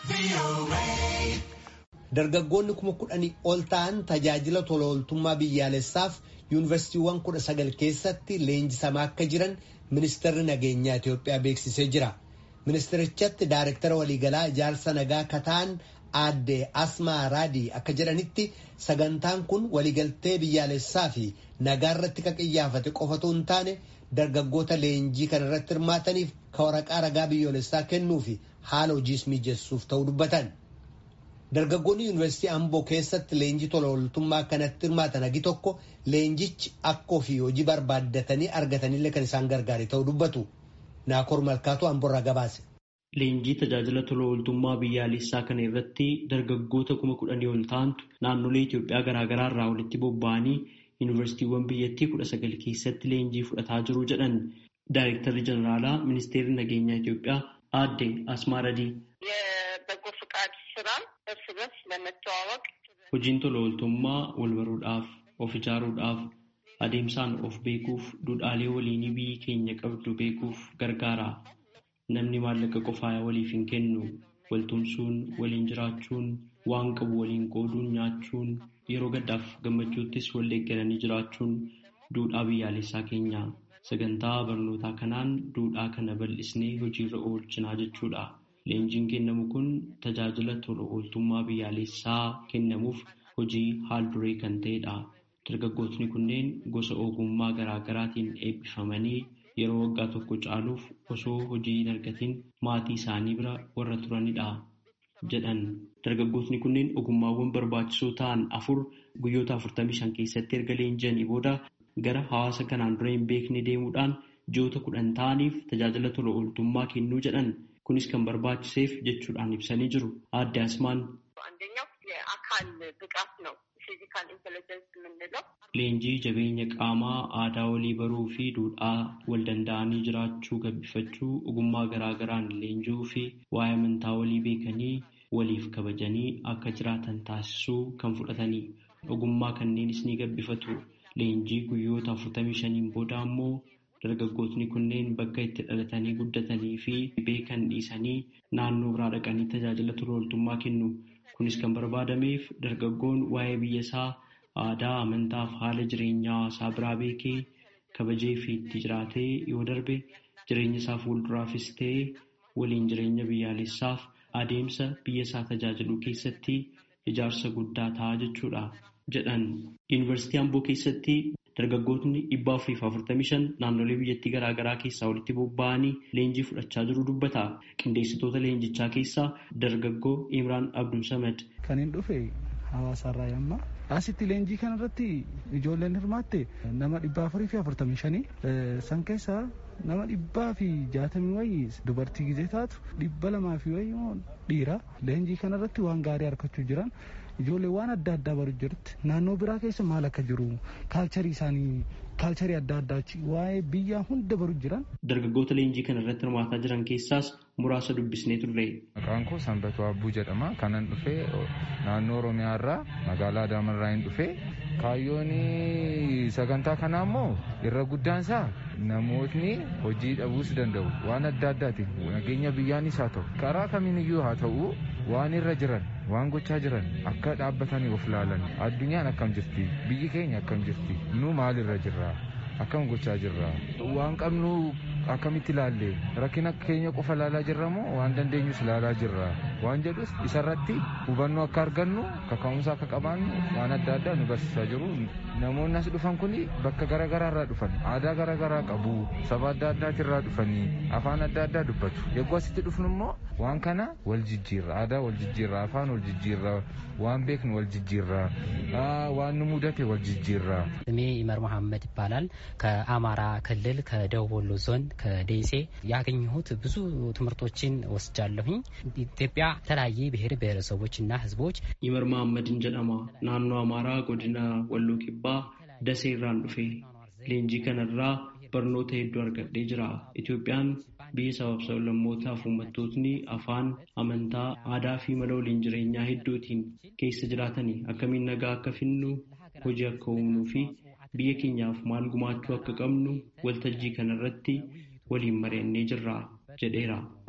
Dargaggoonni kuma kudhanii ol ta'an tajaajila tola ooltummaa biyyaalessaaf yuunivarsiitiiwwan kudha sagal keessatti leenjisamaa akka jiran ministeerri nageenyaa Itoophiyaa beeksisee jira. Ministeerichatti daarektara waliigalaa ijaarsa nagaa kataan aadde Asmaa Raadii akka jedhanitti sagantaan kun waliigaltee biyyaalessaa fi nagaa irratti kan xiyyeeffate qofatu hin taane dargaggoota leenjii kana irratti hirmaataniif ka waraqaa ragaa biyyoolessaa kennuu fi haala hojiis mijessuuf ta'uu dubbatan. Dargaggoonni yuunivarsiitii Amboo keessatti leenjii tola ooltummaa kanatti hirmaatan hagi tokko leenjichi akka ofii hojii barbaaddatanii argatanillee kan isaan gargaare ta'uu dubbatu. Naakoor Malkaatu Amboorraa gabaase. Leenjii tajaajila tola ooltummaa biyyaalessaa kana irratti dargaggoota kuma kudhanii ol ta'antu naannolee Itoophiyaa garaagaraa irraa walitti bobba'anii yuunivarsiitiiwwan biyyattii kudha sagal keessatti leenjii fudhataa jiru jedhan Daayirektarri Jeneraalaa Ministeerri Nageenyaa Itoophiyaa aadde Asmaa Radii. የበጎ ፍቃድ ስራ እርስ በርስ ለመተዋወቅ Hojiin tola ooltummaa wal baruudhaaf, of ijaaruudhaaf, adeemsaan of beekuuf, duudhaalee waliinii biyyi keenya qabdu beekuuf gargaara. Namni maallaqa qofaa waliif hin kennu. Waltumsuun, waliin jiraachuun, waan qabu waliin qooduun nyaachuun, yeroo gaddaaf gammachuuttis wal deeggaranii jiraachuun duudhaa biyyaalessaa keenya. Sagantaa barnootaa kanaan duudhaa kana bal'isnee hojiirra oolchinaa jechuudha. Leenjiin kennamu kun tajaajila tola ooltummaa biyyaalessaa kennamuuf hojii haal duree kan ta'edha. Dargaggootni kunneen gosa ogummaa garaa garaatiin eebbifamanii yeroo waggaa tokko caaluuf osoo hojii hin argatiin maatii isaanii bira warra turanidha jedhan. Dargaggootni kunneen ogummaawwan barbaachisoo ta'an afur guyyoota 45 keessatti erga leenji'anii booda gara hawaasa kanaan dura hin beekne deemuudhaan ji'oota kudhan ta'aniif tajaajila tola ooltummaa kennuu jedhan. Kunis kan barbaachiseef jechuudhaan ibsanii jiru. Aadde Asmaan. አንደኛው የአካል ብቃት ነው ፊዚካል ኢንቴሊጀንስ የምንለው Leenjii jabeenya qaamaa aadaa walii baruu fi duudhaa wal danda'anii jiraachuu gabbifachuu ogummaa garaa garaan leenjuu fi waa'ee amantaa walii beekanii waliif kabajanii akka jiraatan taasisuu kan fudhatanii ogummaa kanneenis ni gabbifatu. Leenjii guyyoota afurtamii shaniin booda ammoo dargaggootni kunneen bakka itti dhalatanii guddatanii fi beekan dhiisanii naannoo biraa dhaqanii tajaajila tola ooltummaa kennu. Kunis kan barbaadameef dargaggoon waa'ee biyya isaa aadaa, amantaa fi haala jireenyaa hawaasaa biraa beekee kabajee fi itti jiraatee yoo darbe jireenya isaa fuulduraafis ta'ee waliin jireenya biyyaalessaaf adeemsa biyya isaa tajaajiluu keessatti ijaarsa guddaa ta'a jechuudha jedhan. Yuunivarsiitii Amboo keessatti dargaggootni dhibba afurii fi afurtamii shan naannolee biyyattii garaa garaa keessaa walitti bobba'anii leenjii fudhachaa jiru dubbata. Qindeessitoota leenjichaa keessaa dargaggoo Imraan Abdul Samad. Kan hin dhufe hawaasaarraa yamma. Asitti leenjii kanarratti ijoolleen hirmaatte nama dhibba afurii fi afurtamii shanii san keessaa nama dhibbaa fi jaatamii wayii dubartii gizee taatu dhibba lamaa fi wayii immoo dhiira leenjii kanarratti waan gaarii harkachuu jiran ijoollee waan adda addaa baru jirti naannoo biraa keessa maal akka jiru kaalcharii isaanii kaalcharii adda addaachi waa'ee biyyaa hunda baru jiran. Dargaggoota leenjii kana irratti hirmaataa jiran keessaas muraasa dubbisnee turre. Maqaan koo Sanbatuu Abbuu jedhama. Kanan dhufee naannoo Oromiyaa irraa magaalaa Adaamaa hin dhufee kaayyoon sagantaa kanaa immoo irra guddaan isaa namootni hojii dhabuus danda'u waan adda addaatiin nageenya biyyaanis haa ta'u karaa kamiiniyyuu haa ta'u waan irra jiran waan gochaa jiran akka dhaabbatanii of ilaalan addunyaan akkam jirti biyyi keenya akkam jirti nu maal irra jirra akkam gochaa jirra waan qabnu akkamitti ilaalle rakkina keenya qofa ilaalaa jirra moo waan dandeenyus ilaalaa jirra waan jedhus isarratti hubannoo akka argannu kaka'umsa akka qabaannu waan adda addaa nu barsiisaa jiru namoonni as dhufan kun bakka garaagaraa irraa dhufan aadaa garaagaraa qabu saba adda addaati irraa dhufanii afaan adda addaa dubbatu yeroo asitti dhufnu immoo waan kana wal jijjiirra aadaa wal jijjiirra afaan wal jijjiirra waan beeknu wal jijjiirra waan nu mudate wal jijjiirra ስሜ ኢመር መሐመድ ይባላል። ከአማራ ክልል ከደቡብ ወሎ ዞን ከደሴ ያገኘሁት ብዙ ትምህርቶችን ወስጃለሁኝ። ኢትዮጵያ የተለያየ ብሔር ብሔረሰቦችና ሕዝቦች Imar Mahammadin jedhama. Naannoo Amaaraa godina Walloo Kibbaa Dasee irraan dhufe. Leenjii kanarraa barnoota hedduu argadhee jira. Itoophiyaan biyya sabab sablammootaa fi uummattootni afaan, amantaa, aadaa fi mala waliin jireenyaa hedduutiin keessa jiraatanii akkamiin nagaa akka finnu, hojii akka uumnuu fi biyya keenyaaf maal gumaachuu akka qabnu waltajjii kanarratti waliin mari'annee jirra jedheera.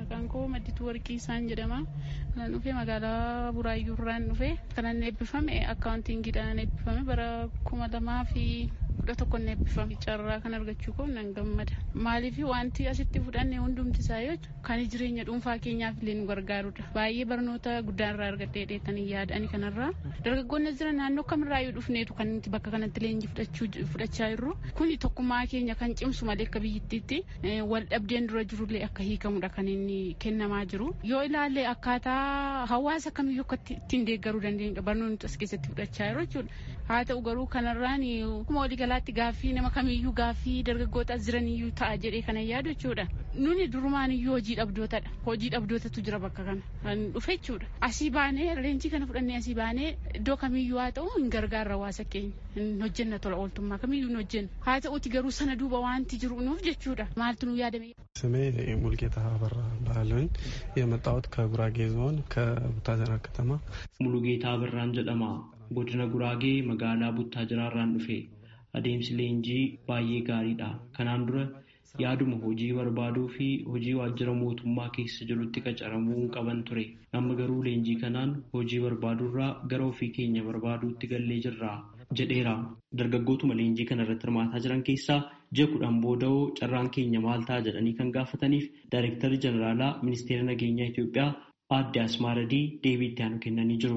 Maqaan koo Maddituu Warqii isaan jedhama. Kanan dhufe magaalaa Buraayyuu irraan dhufe kanan eebbifame akkaawuntiingiidhaan eebbifame bara kuma lamaa fi kudha tokkoon eebbifame carraa kan argachuu koo nan gammada. Maaliif wanti asitti fudhanne hundumti isaa yoo kan jireenya dhuunfaa keenyaaf illee nu gargaarudha. Baay'ee barnoota guddaan irraa argadhee dheetanii yaadani kanarraa. Dargaggoonni jiran naannoo kamirraayyuu dhufneetu kan nuti bakka kanatti leenjii fudhachaa jirru. Kuni tokkummaa keenya kan cimsu malee akka biyyattiitti wal dhabdeen dura jirullee akka hiikamudha kan inni kennamaa jiru. Yoo ilaalle akkaataa hawaasa kamiyyuu akka ittiin deeggaruu dandeenyudha barnoonni as keessatti fudhachaa jiru jechuudha. Haa ta'u garuu kanarraan akkuma waliigalaatti gaaffii nama kamiyyuu gaaffii dargaggoota as jiraniyyuu ta'a jedhee kana yaadu jechuudha. Nuni durumaan iyyuu hojii dhabdootadha. Hojii dhabdootatu jira bakka kana. Kan dhufe jechuudha. Asii baanee leenjii kana fudhannee asii baanee iddoo kamiyyuu haa ta'u hin gargaarra hawaasa keenya. Hin hojjenna tola ooltummaa kamiyyuu hin hojjenna. Haa ta'uti garuu sana duuba wanti jiru nuuf jechuudha. Maaltu nu yaadame? ስሜ ሙልጌታ አበራ ባህለኝ የመጣሁት ከጉራጌ ዞን ከቡታጀራ ከተማ ሙሉጌታ አበራን ጀደማ godina guraagee magaalaa buttaajira irraan dhufe adeemsi leenjii baay'ee gaariidha kanaan dura yaaduma hojii barbaaduu fi hojii waajjira mootummaa keessa jirutti qacaramuu qaban ture amma garuu leenjii kanaan hojii barbaaduurraa gara ofii keenya barbaaduutti gallee jirra jedheera dargaggootuma leenjii kana irratti hirmaataa jiran keessaa ji'a kudhan booda'oo carraan keenya maal ta'a jedhanii kan gaafataniif daayirektarri jeneraalaa ministeera nageenyaa Itoophiyaa aadde Asmaaradii deebii itti aanu kennanii jiru.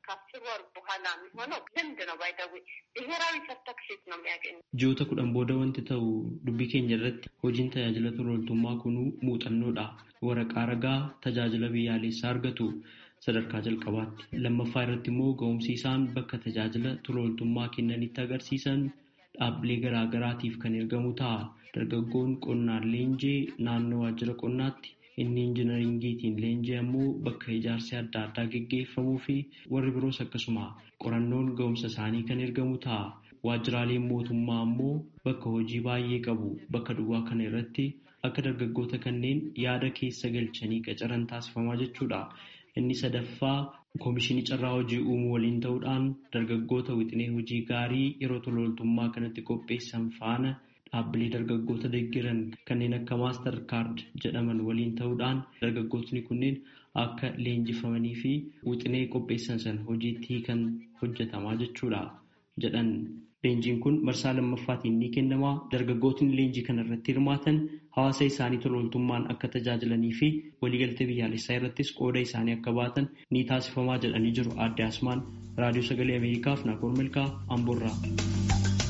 በኋላ የሚሆነው ልምድ ነው ባይደዊ ብሔራዊ ሰርተክሴት ነው የሚያገኙ ji'oota kudhan booda wanti ta'u dubbii keenya irratti hojiin tajaajila tolooltummaa kunuu muuxannoodha waraqaa ragaa tajaajila biyyaalessaa argatu sadarkaa jalqabaatti lammaffaa irratti immoo ga'umsi isaan bakka tajaajila tolooltummaa kennanitti agarsiisan dhaabbilee garaagaraatiif kan ergamu ta'a dargaggoon qonnaan leenjee naannoo waajjira qonnaatti inni injinaringiitiin leenjii ammoo bakka ijaarsi adda addaa geggeeffamuu fi warri biroos akkasuma qorannoon ga'umsa isaanii kan ergamu ta'a. Waajjiraaleen mootummaa ammoo bakka hojii baay'ee qabu bakka duwwaa kana irratti akka dargaggoota kanneen yaada keessa galchanii qacaran taasifamaa jechuudha. Inni sadaffaa koomishinii carraa hojii uumuu waliin ta'uudhaan dargaggoota wixinee hojii gaarii yeroo tolooltummaa kanatti qopheessan faana dhaabbilee dargaggoota deeggaran kanneen akka maastar kaard jedhaman waliin ta'uudhaan dargaggootni kunneen akka leenjifamanii fi wixinee qopheessan sana hojiitti hiikan hojjetamaa jechuudha jedhan. Leenjiin kun marsaa lammaffaatiin ni kennama. Dargaggootni leenjii kana irratti hirmaatan hawaasa isaanii tolooltummaan akka tajaajilanii fi waliigaltee biyyaalessaa irrattis qooda isaanii akka baatan ni taasifamaa jedhanii jiru. Aadde Asmaan Raadiyoo Sagalee Ameerikaaf Naakoor Milkaa Amboorraa.